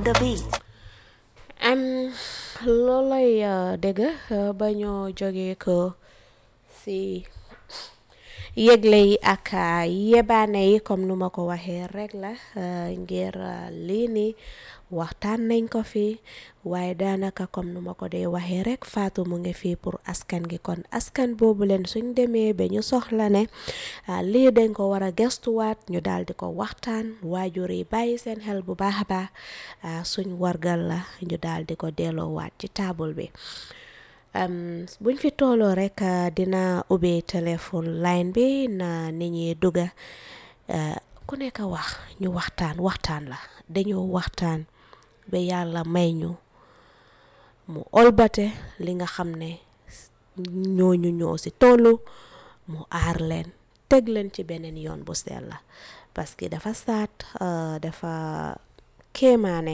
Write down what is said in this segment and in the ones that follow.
the beat. am loolay dégg ba ñoo jógee ko si yëgle yi ak yebaane yi comme nu ma ko waxee rek la ngir lii nii waxtaan nañ ko fi waaye daanaka comme nu ma ko dee waxee rek Fatou mu ngi fii pour askan gi kon askan boobu leen suñ demee ba ñu soxla ne lii dañ ko war a gestuwaat ñu daal di ko waxtaan waajur yi bàyyi seen xel bu baax a baax suñ wargal la ñu daal di ko delloowaat ci taabul bi buñ fi tooloo rek dina ubbi téléphone line bi na nit ñi dugga ku nekk wax ñu waxtaan waxtaan la dañoo waxtaan ba yàlla may ñu mu olbate li nga xam ne ñooñu ñoo si tollu mu aar leen teg leen ci beneen yoon bu sell la parce que dafa saat dafa kéemaane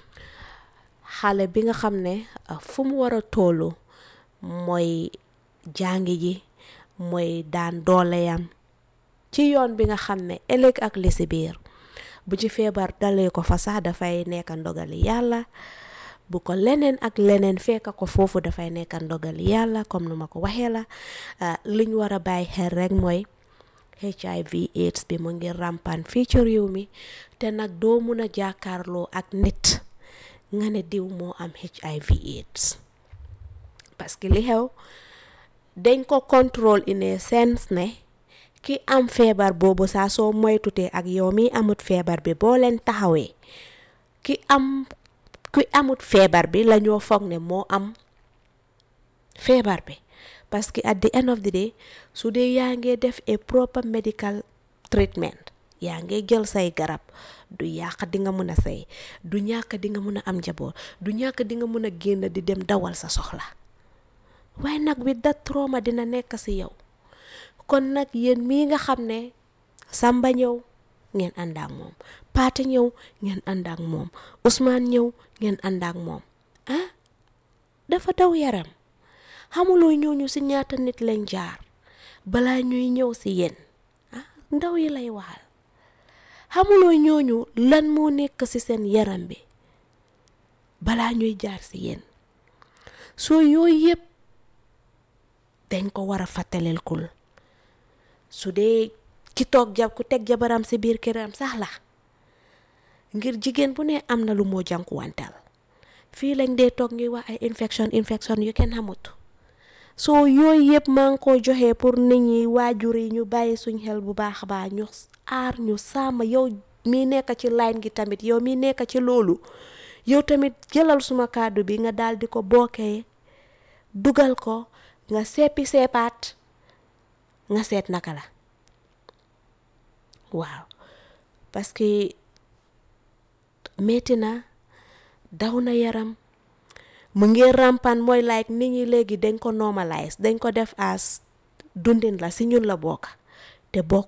xale bi nga xam ne fu mu war a tollu mooy jàngi ji mooy daan dooleyam ci yoon bi nga xam ne ëllëg ak li si biir bu ci feebar dalee ko fa sax dafay nekk ndogali yàlla bu ko leneen ak leneen fekk ko foofu dafay nekk ndogali yàlla comme nu ma ko waxee la liñ war a bàyyi xel rek mooy HIV AIDS bi mu ngi ràmpan fii ci réew mi te nag doo mun a jàkkaarloo ak nit nga ne diw moo am HIV AIDS parce que li xew dañ ko contrôle in a sense ne ki am feebar boobu saa soo moytutee ak yow mi amut feebar bi boo leen taxawee ki am ki amut feebar bi la ñoo foog ne moo am feebar bi parce que at the end of the day su dee yaa ngi def a proper medical treatment yaa ngi jël say garab du yàq di nga mun a say du ñàkk di nga mun a am njaboot du ñàkk di nga mun a génn di dem dawal sa soxla waaye nag with that trauma dina nekk si yow kon nag yéen mii nga xam ne Samba ñëw ngeen ànd ak moom Paate ñëw ngeen ànd ak moom Ousmane ñëw ngeen ànd ak moom ah dafa daw yaram xamuloo ñooñu si ñaata nit lañ jaar balaa ñuy ñëw si yéen ah ndaw yi lay waxal xamuloo ñooñu lan moo nekk si seen yaram bi balaa ñuy jaar si yéen soo yooyu yëpp dañ ko war a fàttaleel kul su dee ki toog jab ku teg jabaram si biir këram sax la ngir jigéen bu ne am na lu moo jànkuwantal fii lañ dee toog ñuy wax ay infection infection yu kenn xamut soo yooyu yëpp maa ngi ko joxe pour nit ñi waajur yi ñu bàyyi suñ xel bu baax a baax ñu aar ñu sàmm yow mi nekk ci line gi tamit yow mi nekk ci loolu yow tamit jëlal suma kàddu bi nga daal di ko bokkee dugal ko nga seppi seppaat nga seet naka la waaw parce que metti na daw na yaram mu ngi rampan mooy like nit ñi léegi dañ ko normalise dañ ko def as dundin la si ñun la bokk te bokk